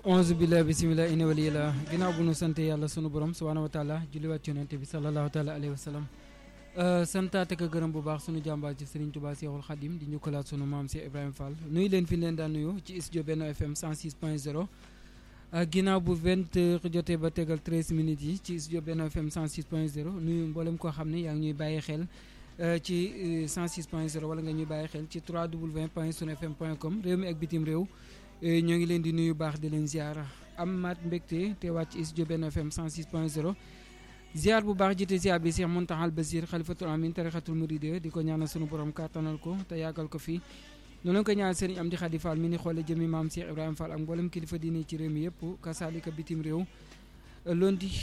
onze billah bisimillah ina waliyillah ginnaaw bu nu sant yàlla sunu borom subhaanahu wa taala julliwaat ci yonente bi salallahu taala alayhi wa sallam santaate ko gërëm bu baax sunu jàmbaar ci Serigne Touba Seexul Xadim di ñukkalaat sunu maam Cheikh Ibrahima Fall nuyu leen fi leen daan nuyu ci studio Benno FM 106 point 0 ginnaaw bu 20 heures jotee ba tegal 13 minutes yi ci studio Benno FM 106 point 0 nuyu mboolem koo xam ne yaa ngi ñuy bàyyi xel ci 106 point 0 wala nga ñuy bàyyi xel ci 3w point sunfm point com réew mi ak bitim réew ñoo ngi leen di nuyu baax di leen ziar amaat mbégte teewaat ci studio Benno FM 106 point 0 ziar bu baax jiite ziar bi Cheikh Mountakhal Basir xalifatul amin tarixatul muride di ko ñaanal sunu borom kàttanal ko te yàggal ko fii noonu lañ ko ñaanal sëriñ Amdi Xadi Fall mi ni xoole jëmi maam Cheikh Ibrahima Fall ak mboolem kilifa diine ci réew mi yëpp kasaalika bitim réew lundi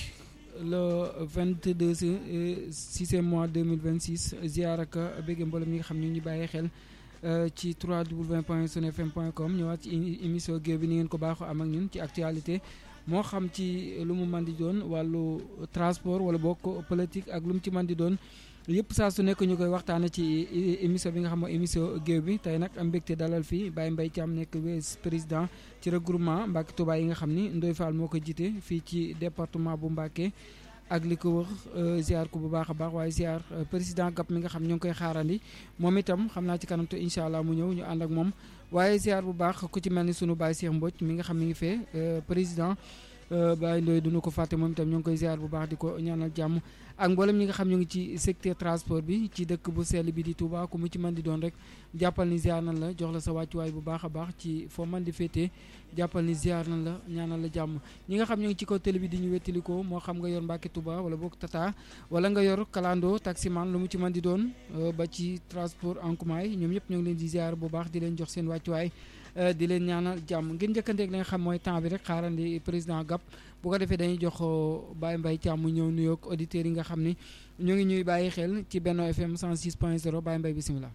le 22 sixième mois 2026 ziar ak bégge mboolem ñi nga xam ñu ñu bàyyi xel ci 3w point sunfm point com ñëwaat ci émission géew bi ni ngeen ko baaxoo am ak ñun ci actualité moo xam ci lu mu mën di doon wàllu transport wala bokk politique ak lu mu ci mën di doon yëpp saa su nekk ñu koy waxtaane ci émission bi nga xam mooy émission géew bi tey nag am mbégte dalal fii Baye Mbaye Thiam nekk vice président ci regroupement Mbacke Touba yi nga xam ni Ndoye Fall moo ko jiite fii ci département bu Mbacke ak li ko wër ziar ko bu baax a baax waaye ziar président GAP mi nga xam ñoo ngi koy xaarandi moom itam xam naa ci kanam te incha allah mu ñëw ñu ànd ak moom waaye ziar bu baax ku ci mel ni sunu Baye Cheikh Mbodj mi nga xam mi ngi fee président Baye Ndoye duñu ko fàtte moom itam ñoo ngi koy ziar bu baax di ko ñaanal jàmm ak mboolem ñi nga xam ñu ngi ci secteur transport bi ci dëkk bu sell bi di Touba ku mu ci mën di doon rek jàppal ni ziar nan la jox la sa wàccuwaay bu baax a baax ci foo mën di féetee jàppal ni ziar nan la ñaanal la jàmm ñi nga xam ñu ngi ci kaw télé bi di ñu wettalikoo moo xam nga yor Mbacke Touba wala boog Tata wala nga yor Kalando taximan lu mu ci mën di doon ba ci transport en commun yi ñoom ñëpp ñoo ngi leen di ziar bu baax di leen jox seen wàccuwaay di leen ñaanal jàmm ngeen njëkkanteeg li nga xam mooy temps bi rek xaarandi président GAP bu ko defee dañuy jox Baye Mbaye Thiam mu ñëw nuyoog auditeurs yi nga xam ni ñoo ngi ñuy bàyyi xel ci Benno FM 106 point 0 Baye Mbaye bisimilah.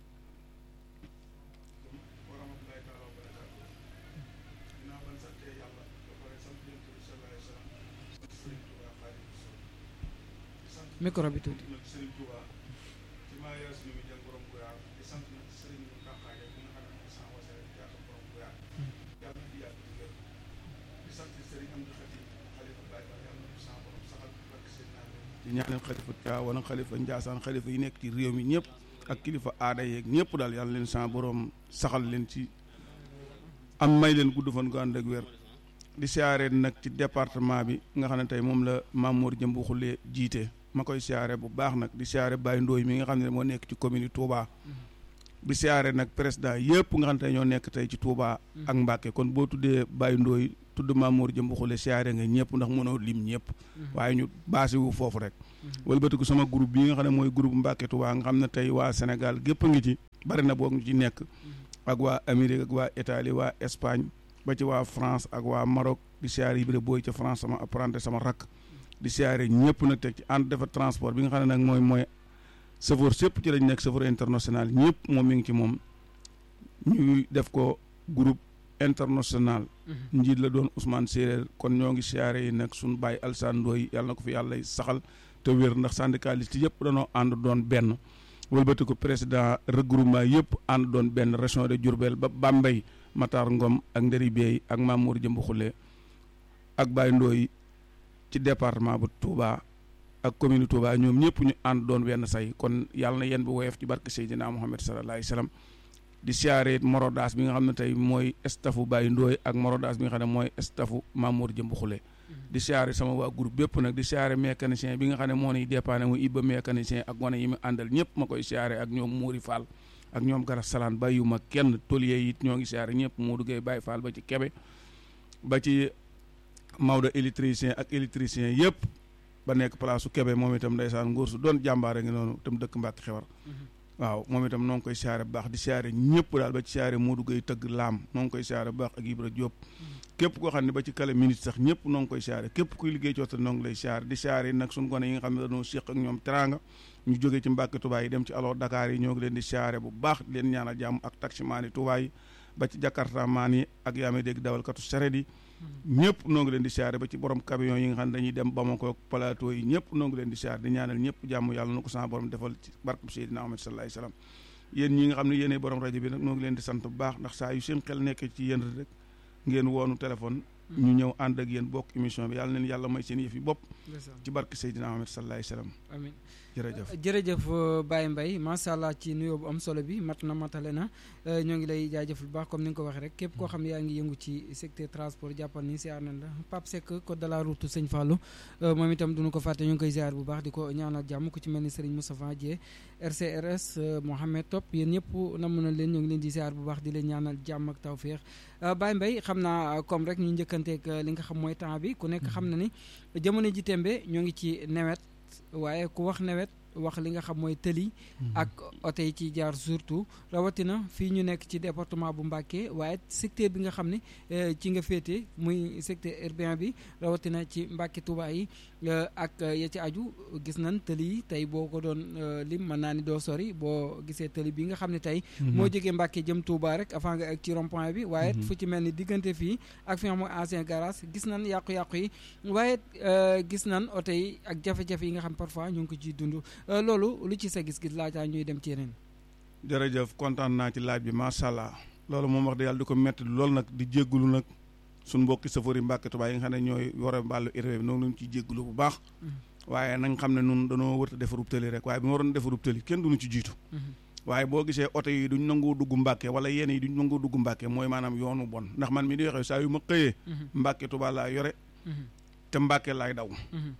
micro bi tuuti. di ñaanal xalifa Tiwaawan ak xalifa Njaasaan xalifa yi nekk ci réew mi ñëpp ak kilifa aada yeeg ñëpp daal yàlla leen sa borom saxal leen ci am may leen gudd fan gu ànd ak wér di siyaare nag ci département bi nga xam ne tey moom la Mamour Jëmbu Xulle jiite ma koy siyaare bu baax nag di siyaare Baye Ndooy mi nga xam ne moo nekk ci commune Touba di siyaare nag président yëpp nga xam ne tey ñoo nekk tey ci Touba ak Mbàkke kon boo tuddee Baye Ndooy tudd Mamour Jëmbu Xulle siyaare nga ñëpp ndax mënoo lim ñëpp waaye ñu baasi wu foofu rek wëlbatiku sama groupe bi nga xam ne mooy groupe Mbàkke Touba nga xam ne tey waa Sénégal gépp a ngi ci bari na boog ñu ci nekk ak waa Amérique ak waa Italie waa Espagne ba ci waa France ak waa Maroc di siyaare Ibra Booy ca France sama apprenti sama rakk di siyaare ñëpp nag teg ci ànd defar transport bi nga xam ne nag mooy mooy chauffeur sépp ci lañ nekk chauffeur international ñëpp moom mi ngi ci moom ñuy def ko groupe international njiit la doon Ousmane Séeréer kon ñoo ngi siyaare yi nag suñu bàyyi Alsaan Ndooy yàlla na ko fi yàlla saxal te wér ndax syndicaliste yëpp danoo ànd doon benn wëlbati ko président regroupement yëpp ànd doon benn région de Diourbel ba Bambey Matar Ngom ak Nderi Bey ak Mamour Jëmbu Xulle ak Baye Ndooy ci département bu Touba ak commune Touba ñoom ñëpp ñu ànd doon wenn say kon yàlla na yéen bu woyof ci barke Seydina Muhammad sallallahu alayhi wasallam di siyaare morodaas bi nga xam ne tey mooy staffu Baye Ndooy ak morodaas bi nga xam ne mooy staffu Mamour Jëmbu Xulle di siyaare sama waa groupe bépp nag di siyaare mécanicien bi nga xam ne moo niy dépanné mu ibba mécanicien ak wane yi mu àndal ñëpp ma koy siyaare ak ñoom Mouri Fall ak ñoom Garas Salaan bàyyiwuma kenn tôlier yi it ñoo ngi siyaare ñëpp moo duggee Baye Fall ba ci Kebe ba ci Maodo électricien ak électricien yëpp ba nekk place su Kebe moom itam ndeysaan nguur su doon jàmbaare ngi noonu itam dëkk Mbàkke xewar waaw moom itam noo ngi koy siyaare bu baax di siyaare ñëpp daal ba ci siyaare Modou Gueye tëgg laam noo ngi koy siyaare bu baax ak Ibra Diop képp koo xam ne ba ci kale minute sax ñëpp noo ngi koy siyaare képp kuy liggéey coota noo ngi lay siyaare di siyaare nag suñu gone yi nga xam ne dañoo séq ak ñoom teranga ñu jógee ci Mbàkke Touba yi dem ci alors Dakar yi ñoo ngi leen di siyaare bu baax di leen ñaanal jàmm ak taximaan yi Touba yi ba ci Jakarta maan yi ak yaa may dégg dawalkatu saret yi ñëpp noo ngi leen di siyaare ba ci borom camion yi nga xam ne dañuy dem Bamako ak plateau yi ñëpp noo ngi leen di siyaare di ñaanal ñëpp jàmm yàlla na ko sama borom defal ci barkab Seydina Muhammad sallallahu alayhi wasallam yéen ñi nga xam ne yéenay borom rajo bi nag noo ngi leen di sant bu baax ndax saa yu seen xel nekkee ci yéen rek ngeen woonu téléphone ñu ñëw ànd ak yéen bokk émission bi yàlla neen yàlla may seen yëf yi bopp ci barke Seydina Muhammad sallallahu alayhi wasallam amiin jërëjëf jërëjëf Baye Mbaye macha allah ci nuyoo bu am solo bi mat na matale na ñoo ngi lay jaajëf bu baax comme ni nga ko waxee rek képp koo xam ne yaa ngi yëngu ci secteur transport jàppal ni siyaar nañ la Pape Seck code de la route sëñ Fallou moom itam duñu ko fàtte ñu ngi koy ziar bu baax di ko ñaanal jàmm ku ci mel ni Serigne Moustapha Dieng RCRS Mohamed Top yéen ñëpp namm na leen ñoo ngi leen di ziar bu baax di leen ñaanal jàmm ak tawféex Baye Mbaye xam naa comme rek ñu njëkkanteeg li nga xam mooy temps bi ku nekk xam na ni jamono ji tembe ñoo ngi ci nawet waaye ku wax nawet wax li nga xam mooy tëli ak oto yi ci jaar surtout rawatina fii ñu nekk ci département bu Mbacké waaye secteur bi nga xam ne ci nga féete muy secteur urbain bi rawatina ci Mbacké Touba yi ak ya ci aju gis nañ tëli yi tey boo ko doon lim mën naa ni doo sori boo gisee tëli bi nga xam ne tey moo jógee Mbacké jëm Touba rek avant nga ak ci rond point bi waaye fu ci mel ni diggante fii ak fi nga xam mooy ancien garage gis nañ yàqu-yàqu yi waaye gis nañ oto yi ak jafe-jafe yi nga xam parfois ñu ngi ko ciy dund loolu lu ci sa gis-gis laataa ñuy dem ci yeneen. jërëjëf kontaan naa ci laaj bi macha allah loolu moom wax dëgg yàlla di ko métti loolu nag di jéggulu nag suñ mbokki safari Mbàkke Tuubaa yi nga xam ne ñooy yore mbàllu urbain bi noonu lañu ciy jéggulu bu baax waaye nañ xam ne nun dañoo wërta defarub tëli rek waaye bi ma waroon defarub tëli kenn duñu ci jiitu waaye boo gisee oto yi duñ nangoo dugg Mbàkke wala yenn yi duñ nangoo dugg Mbàkke mooy maanaam yoonu bon ndax man mi di waxee saa yu ma xëyee Mbàkke Tuubaa laa yore te Mbàkke laay daw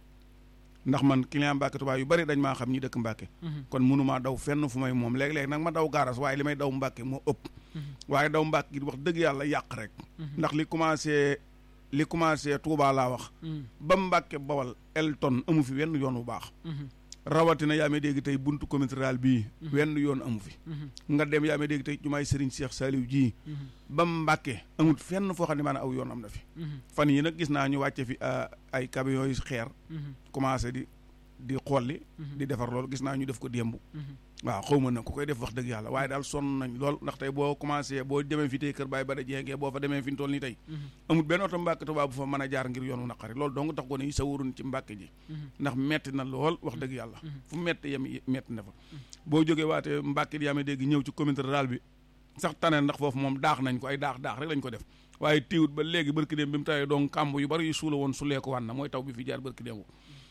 ndax man client Mbàkke Tuubaa yu bari dañ maa xam ñi dëkk Mbàkke kon mënumaa daw fenn fu may moom léeg-léeg nag ma daw gaaras waaye li may daw Mbàkke moo ëpp waaye daw Mbàkke gi wax dëgg yàlla yàq rek ndax li commencé li commencé Touba laa wax ba Mbàkke Bawal Elton amu fi wenn yoon bu baax rawatina yaa may dégg tey buntu commune rurale bii wenn yoon amu fi nga dem yaa may dégg tey jumaay Serigne Cheikh Saliou ji ba Mbàkke amut fenn foo xam ne maanaam aw yoon am na fi fan yi nag gis naa ñu wàcce fi ay camions yu xeer commencé di di xolli di defar loolu gis naa ñu def ko démb waaw xaw ma nag ku koy def wax dëgg yàlla waaye daal sonn nañ lool ndax tey boo commencé boo demee fi tey kër Baye Bada Dieng boo fa demee fi ñu toll nii tey amul benn oto Mbàkke Tuubaa bu fa mën a jaar ngir yoonu naqari loolu dong tax ko ne sa wurun ci Mbàkke ji ndax metti na lool wax dëgg yàlla fu metti yem metti na fa boo jógee waate Mbàkke di yaa may dégg ñëw ci commune rurale bi sax tane ndax foofu moom daax nañ ko ay daax daax rek lañ ko def waaye téewut ba léegi barki démb bi mu tawee donc kàmb yu bari yu suula woon sulee ko wan na mooy taw bi fi jaar barki démb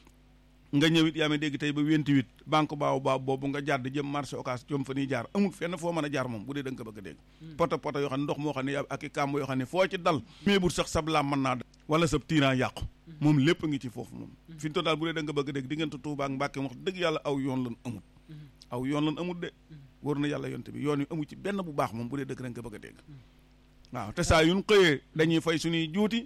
nga ñëwit yaa may dégg tey ba wentiwit banque baaw baaw boobu nga jàdd jëm marché occas jëm fa ñuy jaar amul fenn foo mën a jaar moom bu dee da nga ko bëgg a dégg poto poto yoo xam ne ndox moo xam ne ak i kàmb yoo xam ne foo ci dal mais bu sax sab laam mën naa dal wala sab tiiraan yàqu moom lépp ngi ci foofu moom fi ñu to daal bu dee da nga bëgg a dégg diggante Tuubaa ak Mbàkke wax dëgg yàlla aw yoon lan amut aw yoon lan amut de wóor na yàlla yonte bi yoon yu amu ci benn bu baax moom bu dee dëgg da nga ko bëgg a dégg waaw te saa yuñ xëyee dañuy fay suñuy juuti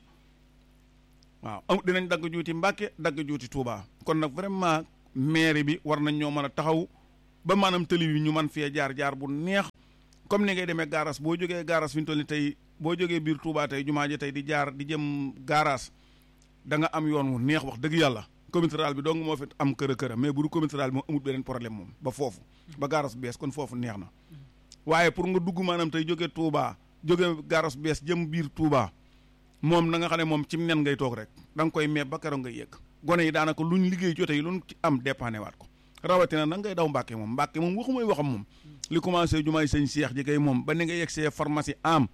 waaw am dinañ dagg juuti Mbàkke dagg juuti Tuubaa kon nag vraiment maire bi war nañ ñoo mën a taxaw ba maanaam tëli bi ñu mën fee jaar jaar bu neex comme ni ngay demee gaaras boo jógee gaaras fi ñu toll ni tey boo jógee biir Touba tey jumaa ji tey di jaar di jëm gaaras da nga am yoon wu neex wax dëgg yàlla commune rurale bi dong moo fi am kër a kër mais bu du commune rurale bi moo amul beneen problème moom ba foofu ba gaaras bees kon foofu neex na waaye pour nga dugg maanaam tey jógee Touba jógee gaaras bees jëm biir Touba moom na nga xam ne moom ci nen ngay toog rek da nga koy meeb ba keroog ngay yegg gone yi daanaka luñ liggéey jote yi luñ ci am dépanné waat ko rawatina nag ngay daw Mbàkke moom Mbàkke moom waxu mooy waxam moom li commencé jumaay sëñ Cheikh ji kay moom ba ni nga yegg see pharmacie am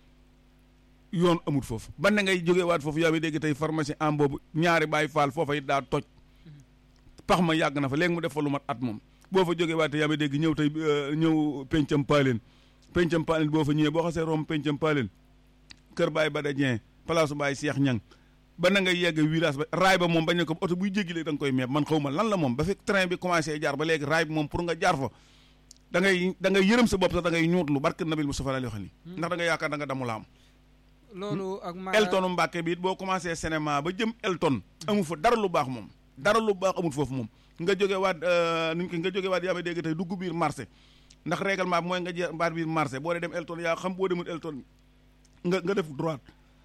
yoon amut foofu ba ni ngay jógee waat foofu yaa ngi dégg tey pharmacie am boobu ñaari Baay Faal foofa it daa toj pax ma yàgg na fa léegi mu def fa lu mat at moom boo fa jógee waat yaa ngi dégg ñëw tey ñëw pencam paaleen pencam paaleen boo fa ñëwee boo xasee rom pencam paaleen kër Baay Bada Dieng place Baay Cheikh Ñang ba na ngay yegg virage ba raay ba moom bañ ne ko oto buy jéggi léegi da nga koy meeb man xaw ma lan la moom ba fekk train bi commencé jaar ba léegi raay bi moom pour nga jaar fa da ngay da ngay yërëm sa bopp sax da ngay ñuutlu barke nabil Mustafa la wax ni ndax da nga yaakaar da nga damu la am loolu ak ma Elton Mbàkke bi it boo commencé cinéma ba jëm Elton amu fa dara lu baax moom dara lu baax amul foofu moom nga jóge waat nuñ ko nga jóge waat yaa may dégg tey dugg biir marché ndax règlement bi mooy nga jeex baat biir marché boo dee dem Elton yaa xam boo demul Elton nga nga def droite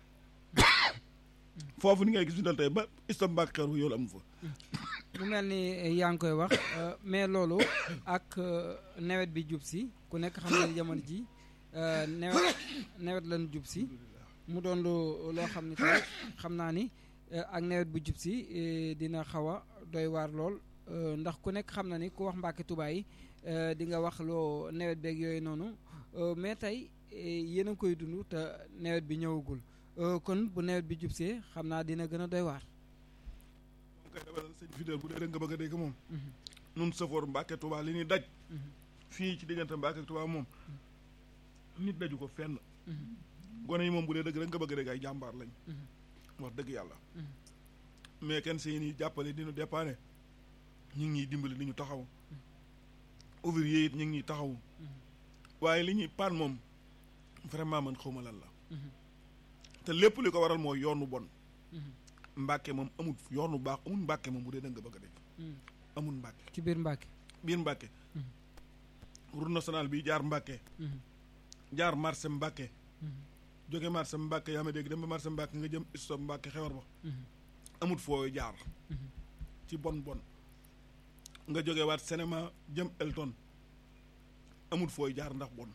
foofu ni ngay gis ñu tey ba istam mbàkk xeer yoolu amu fa mu mel ni yaa ngi koy wax mais loolu ak nawet bi jub si ku nekk xam ne jamono ji nawet nawet lañu jub si mu doon lu loo xam ne tey xam naa ni ak nawet bu jub si dina xaw a doy waar lool ndax ku nekk xam na ni ku wax Mbàkke Tuubaa yi di nga wax loo nawet beeg yooyu noonu mais tey yéen a ngi koy dund te nawet bi ñëwagul kon bu nawet bi jubsee xam naa dina gën a doy waar. moom kay dama sëñ Fidèle bu dee rek nga bëgg a dégg moom. nun safoor Mbàkke Tuubaa li ñuy daj. fii ci diggante Mbàkke Tuubaa moom. nit daju ko fenn. gone yi moom bu dee dëgg rek nga bëgg a dégg ay jàmbaar lañ. wax dëgg yàlla. mais kenn seen i jàppale di ñu dépanner ñu ngi ñuy dimbali di ñu taxaw. ouvrier it ñu ngi ñuy taxaw. waaye li ñuy paan moom vraiment man xawma lan la. te lépp li ko waral mooy yoonu bon. Mbàkke moom amul yoonu baax amul Mbàkke moom bu dee da nga bëgg a dégg. amul Mbàkke. ci biir Mbàkke. biir Mbàkke. route nationale bi jaar Mbàkke. jaar marché Mbàkke. jóge marché Mbàkke yaa ma dégg dem ba marché Mbàkke nga jëm stop Mbàkke xewar ba. amut foo jaar. ci bon bon. nga jóge waat cinéma jëm Elton amut fooy jaar ndax bon.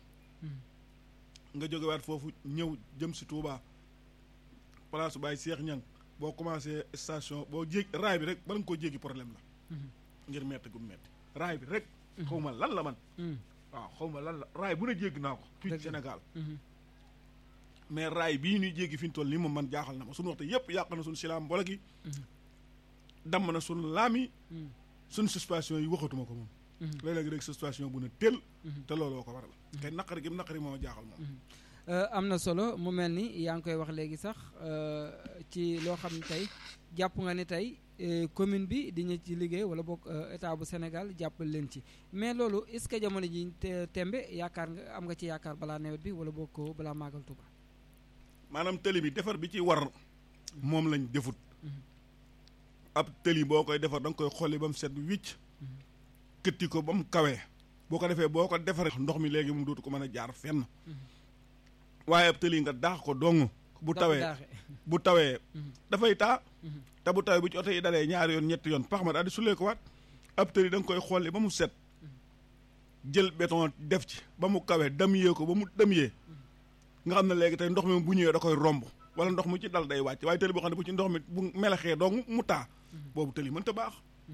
nga jóge waat foofu ñëw jëm si Touba place Baye Cheikh Ñang boo commencé station boo jég raay bi rek bala nga koo jéggi problème la. ngir metti gu metti raay bi rek. xaw ma lan la man. waaw xaw ma lan la raay bu ne jéggi naa ko. fii ci Sénégal. mais raay bii ñuy jéggi fi ñu toll nii moom man jaaxal na ma suñu waxtu yëpp yàq na suñu silaam mbooloo gi. damm na suñu laam yi. suñu suspension yi waxatuma ko moom. léeg-léeg rek suspension bu ne tel. te looloo ko waral. kay naqari gi naqari moo jaaxal moom. am na solo mu mel ni yaa ngi koy wax léegi sax ci loo xam ne tey jàpp nga ni tey commune bi diñu ci liggéey wala boog état bu Sénégal jàppal leen ci mais loolu est-ce que jamono ji tembe yaakaar nga am nga ci yaakaar balaa nawet bi wala boog ko balaa màggal Tuuba maanaam tëli bi defar bi ci war moom lañ defut ab tëli boo koy defar da nga koy xolli ba mu set wicc këtti ko ba mu kawee boo ko defee boo ko defaree ndox mi léegi moom dootu ko mën a jaar fenn waaye ab tëli nga daax ko dong bu tawee bu tawee dafay taa te bu tawee bu ci oto yi dalee ñaari yoon ñetti yoon pax ma daal di sulee ko waat ab tëli da nga koy xolli ba mu set jël béton def ci ba mu kawee dam yee ko ba mu dam yee nga xam ne léegi tey ndox mi bu ñëwee da koy romb wala ndox mu ci dal day wàcc waaye tëli boo xam ne bu ci ndox mi bu melaxee dong mu taa boobu tëli mënta baax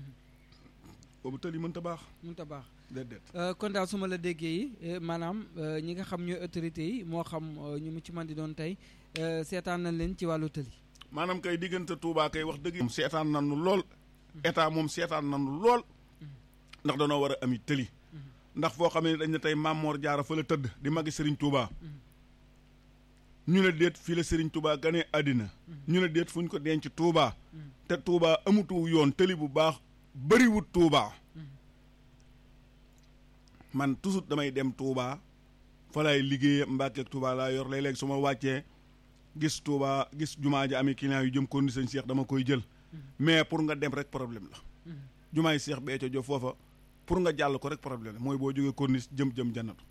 boobu tëli mënta baax mënta baax déedéet kon daal su ma la déggee yi maanaam ñi nga xam ñooy autorités yi moo xam ñu mu ci man di doon tey seetaan nañ leen ci wàllu tëli maanaam kay diggante Touba kay wax dëgg moom seetaan nañu lool état moom seetaan nañu lool ndax danoo war a ami tëli ndax foo xam ne dañ ne tey Mamor Jaara fa la tëdd di magi Serigne Touba ñu ne déet fii la Serigne Touba ganee àddina ñu ne déet fu ñu ko denc Touba te Touba amutu yoon tëli bu baax bëriwut Touba man toujours damay dem Touba fa laay liggéeye Mbàkke Touba laa yor léeg-léeg su ma wàccee gis Touba gis jumaa ji amee client yu jëm ko ni sëñ Cheikh dama koy jël mais pour nga dem rek problème la jumaa yi Cheikh Béthio Diop foofa pour nga jàll ko rek problème la mooy boo jógee corniche jëm jëm jannatu